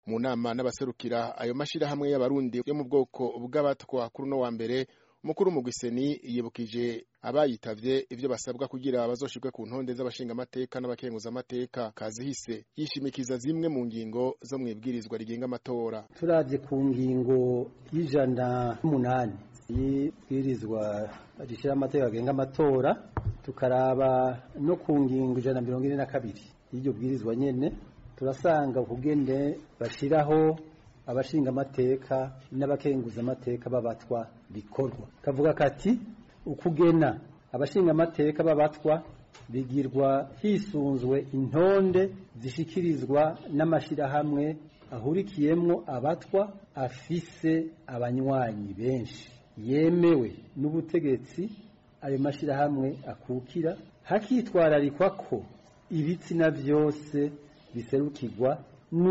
mu nama n'abaserukira ayo mashirahamwe y'abarundi yo mu bwoko bw'abatwa kuri uno wa mbere umukuru w'umugwiseni yibukije abayitavye ivyo basabwa kugira bazoshirwe ku ntonde z'abashingamateka n'abakenguzamateka kazihise yishimikiza zimwe mu ngingo zo mw'ibwirizwa rigenga amatora turavye ku ngingo y'ijana n'umunani y'ibwirizwa rishira amategeko agenga amatora tukaraba no ku ngingo ijana na mirongo ine na kabiri y'iryo bwirizwa nyene turasanga ukugene bashiraho abashingamateka n'abakenguzamateka b'abatwa bikorwa kavuga kati ukugena abashingamateka b'abatwa bigirwa hisunzwe intonde zishikirizwa n'amashirahamwe ahurikiyemwo abatwa afise abanywanyi benshi yemewe n'ubutegetsi ayo mashirahamwe akukira hakitwararikwa ko ibitsina vyose biserukirwa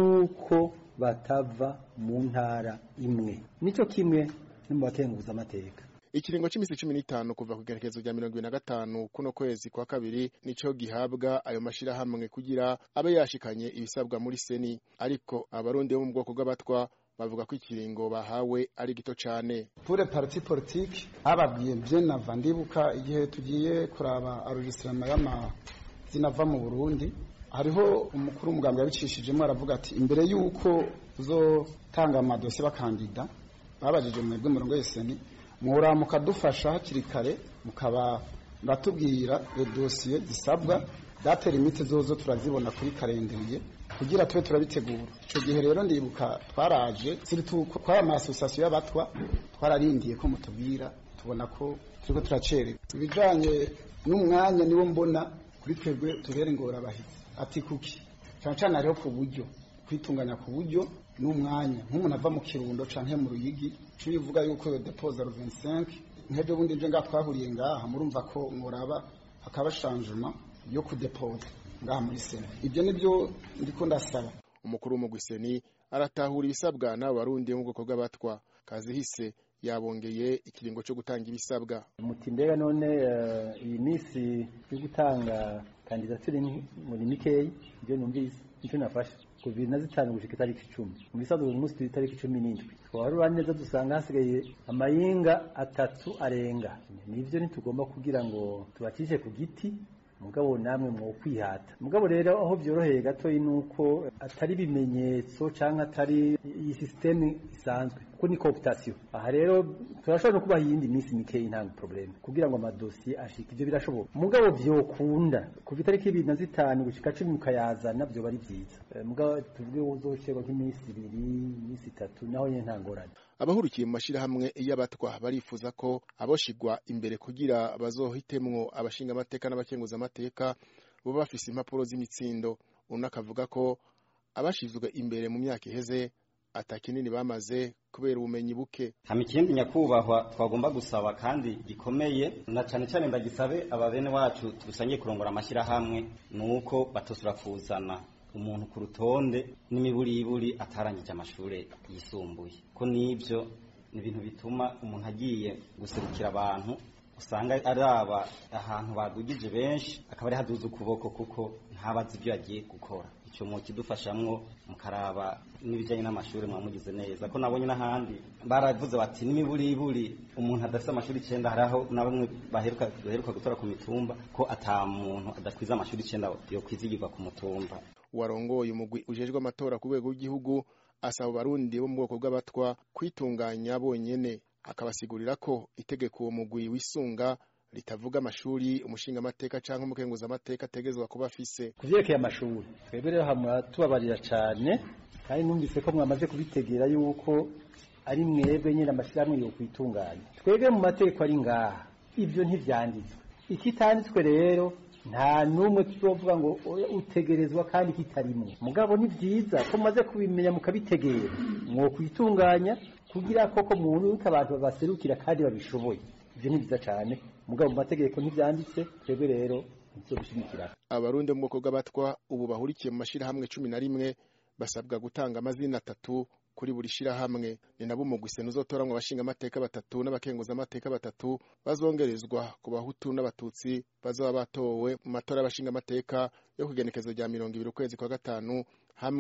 nuko batava mu ntara imwe nico kimwe no mu bakenguza amateka ikiringo c'imisi cumi n'itanu kuva ku igenekerezo rya mirongo ibiri na gatanu kuno kwezi kwa kabiri nico gihabwa ayo mashirahamwe kugira abe yashikanye ibisabwa muri seni ariko abarundi bo mu bwoko bw'abatwa bavuga ko ikiringo bahawe ari gito cane pure parti politique ababwiye bien nava ndibuka igihe tugiye kuraba enregistrement y'amazina ava mu Burundi hariho umukuru w'umugambwe yabicishijemo aravuga ati imbere y'uko uzotanga amadosiye bakandida babajije mwebwe murongo yeseni muhora mukadufasha hakiri kare mukaba muratubwira dosiye zisabwa date limite zozo turazibona kuri karenderiye kugira tube turabitegura icyo gihe rero ndibuka twaraje twari ama association y'abatwa twararindiye ko mutubwira tubona ko turiko turacererwa ibijanye n'umwanya niwo mbona kuri twebwe tubere ingorabahizi ati kuki cyane cyane hariho ku buryo kwitunganya ku buryo n'umwanya nk'umuntu ava mu kirundo canke mu ruyigi cyo bivuga yuko yo deposa ro 25 nkejo bundi nje ngaha twahuriye ngaha murumva ko muraba hakaba changement yo kudeposa ngaha muri sena ibyo nibyo ndiko ndasaba umukuru w'umugwiseni aratahura ibisabwa n'abo barundi mu bwoko bw'abatwa kazihise yabongeye ikiringo cyo gutanga ibisabwa muti mbega none iyi minsi yo gutanga kandidatire muri mikeyi ibyo numvise nicyo nafashe ku bibiri na zitanu gushika itariki icumi mu bisanzwe uyu munsi turi itariki cumi n'indwi twaharura neza dusanga hasigaye amayinga atatu arenga nivyo ntitugomba kugira ngo tubacishe ku giti mugabo namwe mwo kwihata mugabo rero aho byoroheye gato nuko atari bimenyetso canke atari iyi systeme isanzwe kuko ni cooptation aha rero turashobora no kubaha iyindi minsi mikeyi nta problème kugira ngo amadosiye ashike ivyo birashoboka mugabo vyokunda kuva itariki ibiri na zitanu gushika cumi mukayazana vyoba ari vyiza mugabo tuvuge uzoshirwa nk'iminsi ibiri iminsi itatu naho nyene nta ngorane abahurikiye mu mashirahamwe y'abatwa barifuza ko aboshigwa imbere kugira bazohitemwo abashinga amateka n'abakenguza amateka bo bafise impapuro z'imitsindo uno akavuga ko abashizwe imbere mu myaka iheze atakinini bamaze kubera ubumenyi buke hama ikindi nyakubahwa twagomba gusaba kandi gikomeye na cane cane ndagisabe ababene wacu dusangiye kurongora amashyirahamwe nuko batosura kuzana umuntu ku rutonde n'imiburiburi atarangije amashure yisumbuye ko nivyo ni ibintu bituma umuntu agiye guserukira abantu usanga araba ahantu badugije benshi akaba ari haduza ukuboko kuko ntabazi ibyo yagiye gukora icyo mu kidufashamwo mukaraba n'ibijyanye n'amashuri mwamugize neza ko nabonye n'ahandi baravuze bati n'imiburiburi umuntu adafite amashuri icyenda hari aho na bamwe baheruka gutora ku mitumba ko ata muntu adakwiza amashuri icyenda yo kwizigirwa ku mutumba warongoye umugwi ujejwe amatora ku rwego rw'igihugu asaba abarundi bo mu bwoko bw'abatwa kwitunganya bonyene akabasigurira ko itegeko uwo mugwi wisunga ritavuga amashuri umushinga amateka cyangwa umukenguza amateka ategezwa kuba afise kuvyerekeye amashuri twebwe rero hamwe tubabarira cane kandi numvise ko mwamaze kubitegera yuko ari mwebwe nyine amashyirahamwe yo kwitunganya twebwe mu mategeko ari ngaha ivyo ntivyanditswe ikitanditswe rero nta numwe tuzovuga ngo utegerezwa kandi kitarimwe mugabo ni vyiza ko mumaze kubimenya mukabitegera mwo kwitunganya kugira koko muntu abantu babaserukira kandi babishoboye ivyo ni vyiza cane mugabo mu mategeko ntivyanditse twebwe rero ntizobishimikira abarundi mu bwoko bw'abatwa ubu bahurikiye mu mashirahamwe cumi na rimwe basabwa gutanga amazina atatu kuri buri shirahamwe ni nabo umugwi uzotoramwo abashinga amateka batatu n'abakenguza amateka batatu bazongerezwa ku bahutu n'abatutsi bazoba batowe mu matora y'abashinga amateka yo kugenekezo rya mirongo ibiri ukwezi kwa gatanu hamwe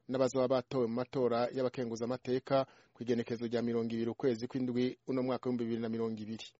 n'abazoba batowe mu matora y'abakenguzamateka kw'igenekezo rya mirongo ibiri ukwezi kw'indwi uno mwaka w'ibihumbi bibiri na mirongo ibiri